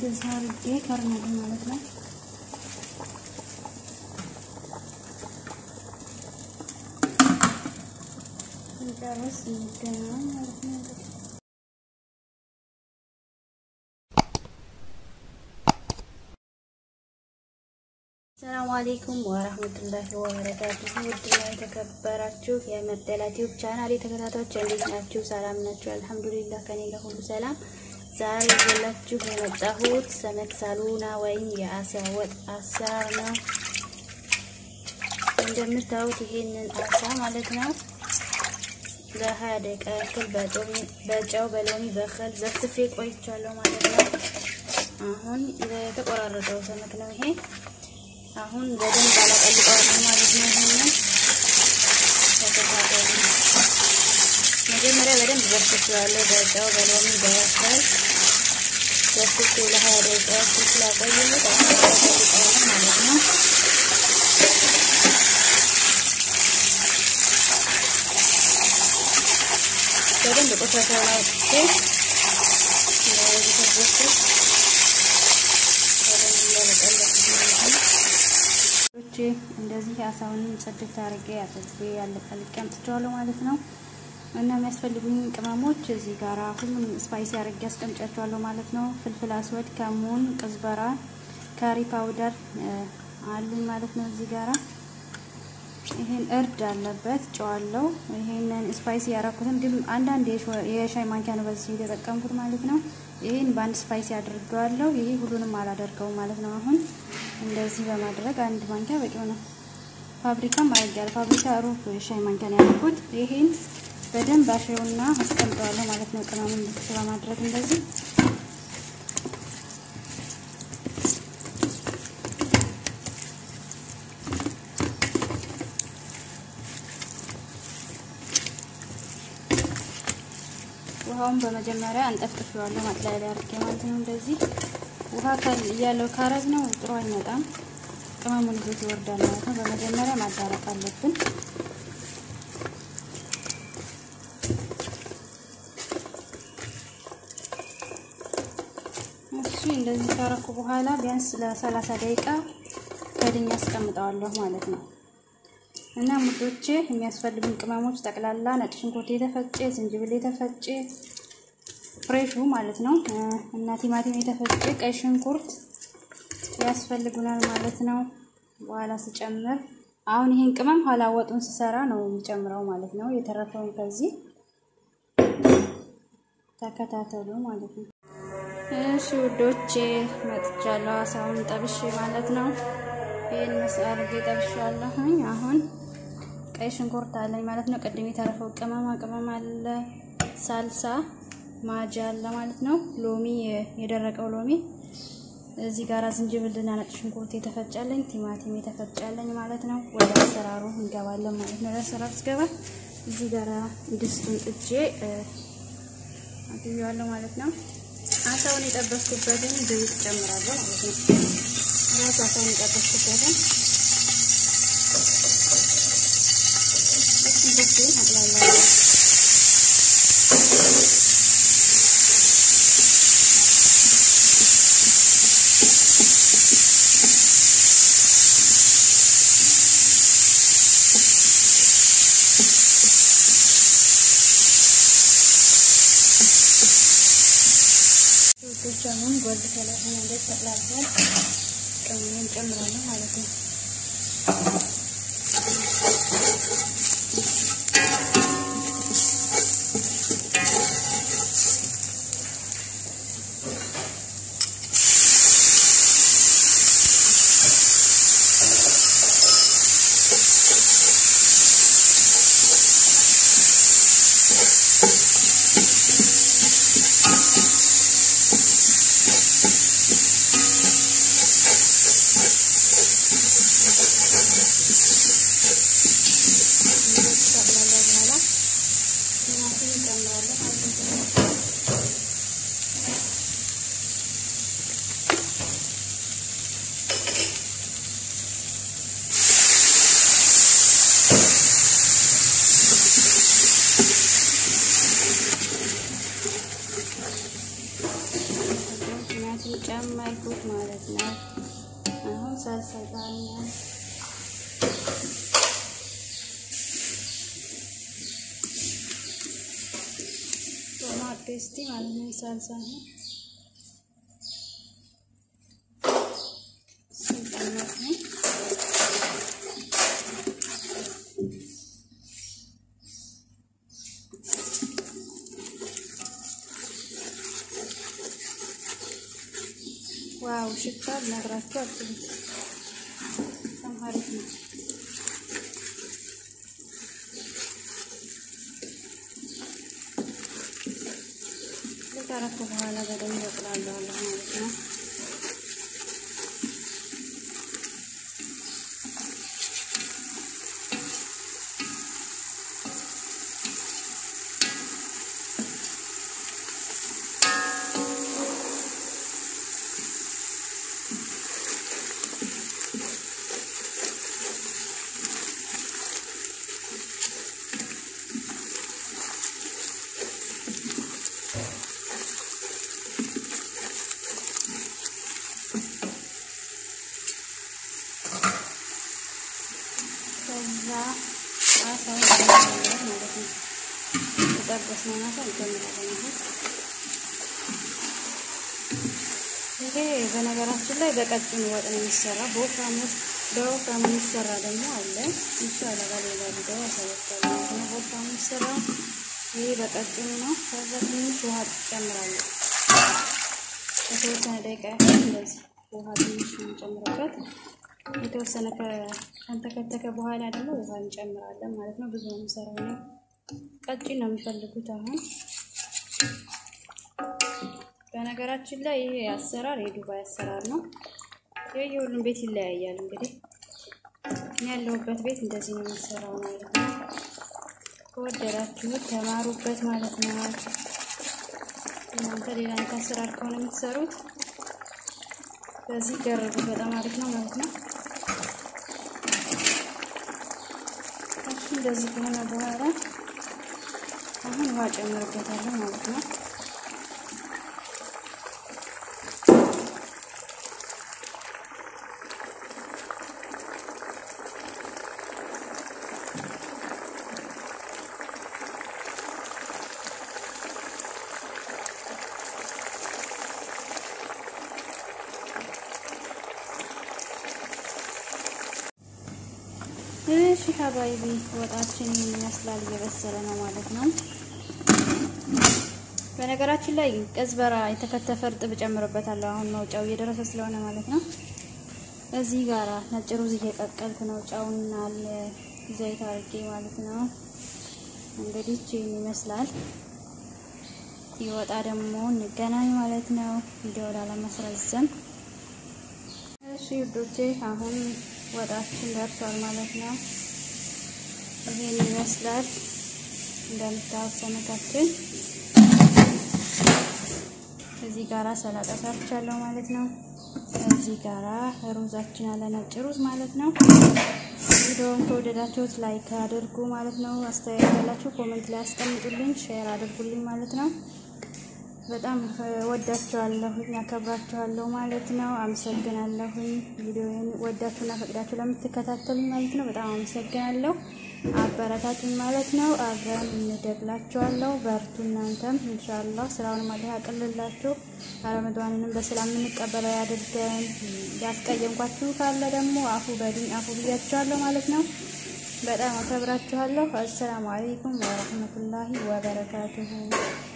እንደዚህ አድርጌ ከርናል ማለት ነው። ጨርስ እንገናኝ ማለት ነው። ሰላም አሌይኩም ወረህመቱላሂ ወበረካቱሁ። ውድና የተከበራችሁ የመደላ ቲዩብ ቻናል ተከታታዮች እንዴት ናችሁ? ሰላም ናችሁ? አልሐምዱሊላህ ከኔ ጋር ሁሉ ሰላም። ዛሬ ይዤላችሁ የመጣሁት ሰመክ ሳሉና ወይም የአሳ ወጥ አሰራር ነው። እንደምታዩት ይሄንን አሳ ማለት ነው ለሀያ ደቂቃ ያክል በጨው በሎሚ በከል ዘፍዝፌ ቆይቻለሁ ማለት ነው። አሁን የተቆራረጠው ሰመክ ነው ይሄ አሁን በደንብ አላቀልቀዋለሁ ማለት ነው። ይሄንን ተከታተሉ። መጀመሪያ በደንብ በስቼዋለሁ በጨው በሎሚ በከል በስቼ ለሀያ ደቂቃ ያክል ስላቆየሁት አሁን አቀልቀዋለሁ ማለት ነው። በደንብ ቆሻሻውን አውጥቼ እንደዚህ ተዘፍቶ እንደዚህ አሳውን ጽድት አድርጌ አጥቤ ያለቀልቄ አምጥቼዋለሁ ማለት ነው። እና የሚያስፈልጉኝ ቅመሞች እዚህ ጋራ ሁሉም ስፓይሲ አድርጌ አስቀምጫቸዋለሁ ማለት ነው። ፍልፍል አስወድ፣ ከሙን፣ ቅዝበራ፣ ካሪ ፓውደር አሉኝ ማለት ነው። እዚህ ጋራ ይሄን እርድ አለበት ጨዋለው። ይሄንን ስፓይሲ ያረኩትን ግን አንዳንድ የሻይ ማንኪያ ነው በዚህ የተጠቀምኩት ማለት ነው። ይሄን በአንድ ስፓይሲ አድርገዋለሁ። ይሄ ሁሉንም አላደርገውም ማለት ነው። አሁን እንደዚህ በማድረግ አንድ ማንኪያ በቂው ነው። ፋብሪካም አድርጌያለሁ። ፋብሪካ ሩብ ሻይ ማንኪያ ነው ያደረኩት። ይሄን በደንብ አሸውና አስቀምጠዋለሁ ማለት ነው። ቅመሙን ብቻ በማድረግ እንደዚህ ውሃውን በመጀመሪያ አንጠፍጥፌዋለሁ ማጥለያ ላይ አድርጌ ማለት ነው። እንደዚህ ውሃ እያለው ካረግ ነው ጥሩ አይመጣም። ቅመሙን ይዞት ይወርዳል ማለት ነው። በመጀመሪያ ማዳረቅ አለብን። እሺ እንደዚህ ካረኩ በኋላ ቢያንስ ለሰላሳ ደቂቃ ከድኛ አስቀምጠዋለሁ ማለት ነው። እና ሙዶቼ የሚያስፈልጉን ቅመሞች ጠቅላላ ነጭ ሽንኩርት የተፈጨ፣ ዝንጅብል የተፈጨ ፍሬሹ ማለት ነው እና ቲማቲም የተፈጨ፣ ቀይ ሽንኩርት ያስፈልጉናል ማለት ነው። በኋላ ስጨምር አሁን ይሄን ቅመም ኋላ ወጡን ስሰራ ነው የሚጨምረው ማለት ነው። የተረፈውን ከዚህ ተከታተሉ ማለት ነው። እሺ ውዶቼ መጥቻለሁ። አሳውን ጠብሼ ማለት ነው። ይሄን መስአል ጠብሼዋለሁኝ አሁን ቀይ ሽንኩርት አለኝ ማለት ነው። ቅድም የተረፈው ቅመማ ቅመም አለ፣ ሳልሳ ማጃ አለ ማለት ነው። ሎሚ የደረቀው ሎሚ እዚህ ጋር ዝንጅብልና ነጭ ሽንኩርት የተፈጫለኝ፣ ቲማቲም የተፈጫለኝ ማለት ነው። ወደ አሰራሩ እንገባለን ማለት ነው። ለአሰራር ስገባ እዚህ ጋር ድስቱን ጥጄ አግኘዋለሁ ማለት ነው። አሳውን የጠበስኩበትን ዘይት ጨምራለሁ ማለት ነው። ራሱ አሳውን የጠበስኩበትን ሽንኩርቱን አቅላላለሁ። ሽንኩርቱን ጎልድ ከለር ሆኖ እንደዚህ ተቅላልቷል። ቅመሙን ጨምራለሁ ማለት ነው። ጨመርኩት ማለት ነው። አሁን ሳልሳ ይጣኛል። ቶማት ፔስቲ ማለት ነው። ሳልሳ ነው ሲጨመር ነው ዋው ሽታ ልነግራችሁ አልችልም። በጣም አሪፍ ነው። ከአረኩ በኋላ በደንብ እጥላለዋለሁ ማለት ነው። ከዛ አሳውን ማለት ነው። የጠበስነውን አሳ እንጨምራለን። ይሄ በነገራችን ላይ በቀጭኑ ወጥ ነው የሚሰራ። በወፍራም ውስጥ በወፍራም የሚሰራ ደግሞ አለ። ኢንሻአላህ በሌላ ቪዲዮ አሳያችኋለሁ። በወፍራም የሚሰራ ይሄ በቀጭኑ ነው። ከዛ ትንሽ ውሃ ትጨምራለሁ። የተወሰነ ደቂቃ ያህል እንደዚህ ውሃ ትንሽ እንጨምርበት የተወሰነ ከተከተከ በኋላ ደግሞ ውሃ እንጨምራለን ማለት ነው። ብዙ ነው የምሰራው ነው። ቀጭን ነው የሚፈልጉት። አሁን በነገራችን ላይ ይሄ አሰራር የዱባይ አሰራር ነው። ይሄ የሁሉም ቤት ይለያያል። እንግዲህ እኔ ያለሁበት ቤት እንደዚህ ነው የሚሰራው ማለት ነው። ከወደዳችሁት ተማሩበት ማለት ነው። እናንተ ሌላ አይነት አሰራር ከሆነ የምትሰሩት በዚህ ገርቡት። በጣም አሪፍ ነው ማለት ነው። እሺ እንደዚህ ከሆነ በኋላ አሁን ውሃ ጨምርበታለሁ ማለት ነው። እሺ ሀባይቢ ወጣችን ይመስላል እየበሰለ ነው ማለት ነው። በነገራችን ላይ ቀዝበራ የተከተፈ እርጥብ ጨምርበታለሁ። አሁን መውጫው እየደረሰ ስለሆነ ማለት ነው። እዚህ ጋራ ነጭ ሩዝ እየቀቀልኩ ነው። ጫውና ዘይት አድርጌ ማለት ነው። እንግዲህ ይህን ይመስላል። ሲወጣ ደግሞ እንገናኝ ማለት ነው። ቪዲዮ ላለማስረዘም እሺ ውዶቼ አሁን ወጣችን ደርሷል ማለት ነው። ይሄን ይመስላል እንደምታዩት ሰነታችን። እዚህ ጋራ ሰላጣ ሰርቻለሁ ማለት ነው። እዚህ ጋራ ሩዛችን አለ ነጭ ሩዝ ማለት ነው። ቪዲዮውን ከወደዳችሁት ላይክ አድርጉ ማለት ነው። አስተያየት ያላችሁ ኮሜንት ላይ አስቀምጡልኝ፣ ሼር አድርጉልኝ ማለት ነው። በጣም ወዳችኋለሁኝ አከብራችኋለሁ ማለት ነው። አመሰግናለሁኝ ቪዲዮውን ወዳችሁና ፈቅዳችሁ ለምትከታተሉኝ ማለት ነው። በጣም አመሰግናለሁ። አበረታቱኝ ማለት ነው። አብረን እንደግላችኋለሁ። በርቱ እናንተም ኢንሻአላህ። ስራውን ማለት ያቅልላችሁ። ረመዳንንም በሰላም የምንቀበለው ያድርገን። ያስቀየምኳችሁ ካለ ደግሞ አፉ በድኝ አፉ ብያችኋለሁ ማለት ነው። በጣም አከብራችኋለሁ። አሰላሙ አለይኩም ወረህመቱላሂ ወበረካቱሁ